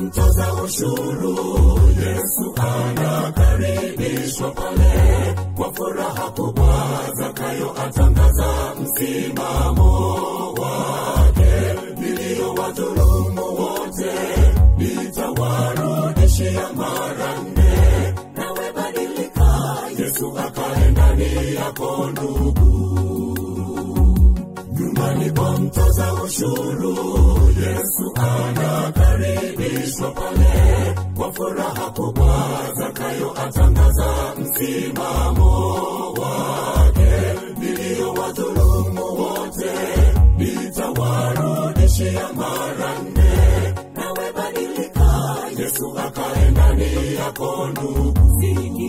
mtoza ushuru yesu anakaribishwa pale kwa furaha kubwa zakayo atangaza msimamo wake niliyowadhulumu wote nitawarudishia mara nne nawe badilika yesu akae ndani yako ndugu nyumbani kwa mtoza ushuru yesu anakaribishwa pale kwa furaha kubwa zakayo atangaza msimamo wake niliyowadhulumu wote nitawarudishia mara nne nawe badilika yesu akae ndani yako ndugu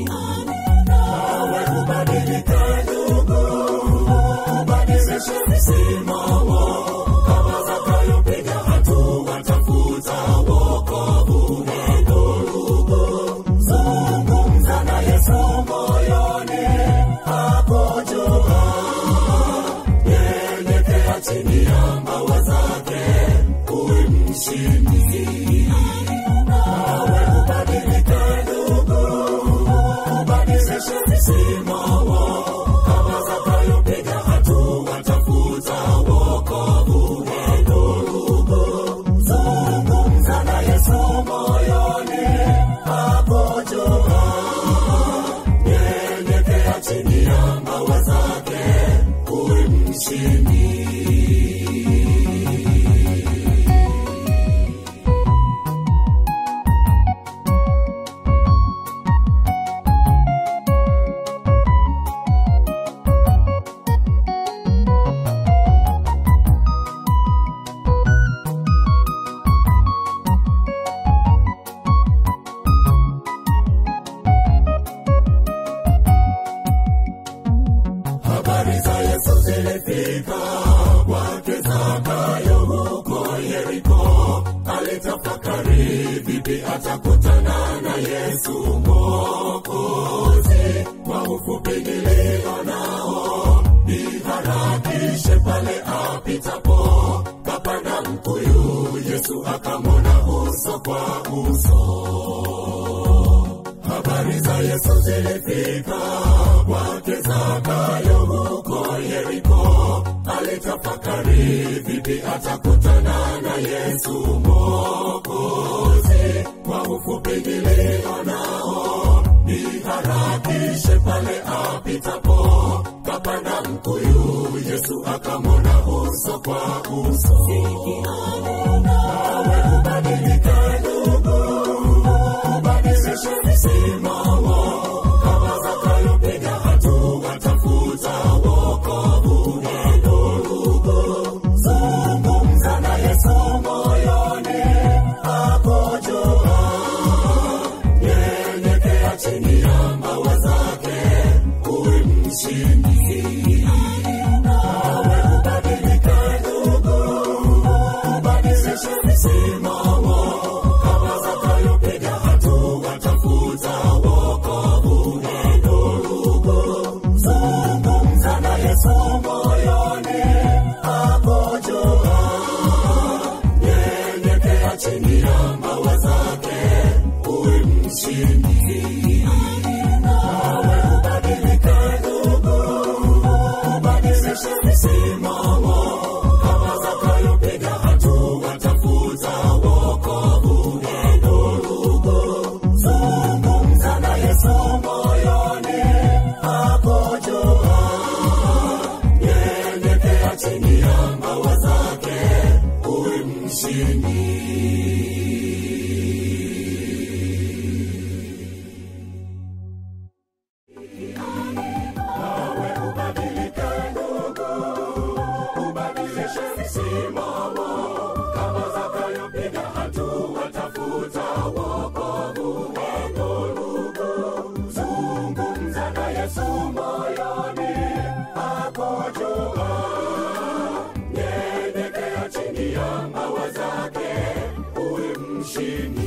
nawe ubadilike ndugu ubadilishe msimamo kama zakayo piga hatua tafuta wokovu wako ndugu zungumza na yesu moyoni hapo jua nyenyekea chini ya mbawa zake uwe mshindi nawe ubadilike ndugu ubadilishe msimamo kama zakayo piga hatua tafuta wokovu wako ndugu zungumza na yesu moyoni hapo jua nyenyekea chini ya mbawa zake uwe mshindi habari za yesu zilifika kwake zakayo huko yeriko alitafakari vipi atakutana na yesu mwokozi kwa ufupi nilionao niharakishe pale apitapo kapanda mkuyu yesu akamwona uso kwa uso habari za yesu zilifika kwake zakayo huko yeriko alitafakari vipi atakutana na yesu mwokozi kwa ufupi nilionao niharakishe pale apitapo kapanda mkuyu yesu akamwona uso kwa uso nawe ubadilike ndugu ubadilishe msimamo kama zakayo piga hatua tafuta wokovu wako ndugu zungumza na yesu moyoni hapo jua nyenyekea chini ya mbawa zake uwe mshindi nawe ubadilike ndugu ubadilishe msimamo kama zakayo piga hatua tafuta wokovu wako ndugu zungumza na yesu moyoni hapo jua nyenyekea chini ya mbawa zake uwe mshindi nawe ubadilike ndugu ubadilishe msimamo kama zakayo piga hatua tafuta wokovu wako ndugu zungumza na yesu moyoni hapo jua nyenyekea chini ya mbawa zake uwe mshindi nawe ubadilike ndugu ubadilishe msimamo kama zakayo piga hatua tafuta wokovu wako ndugu zungumza na yesu moyoni hapo jua nyenyekea chini ya mbawa zake uwe mshindi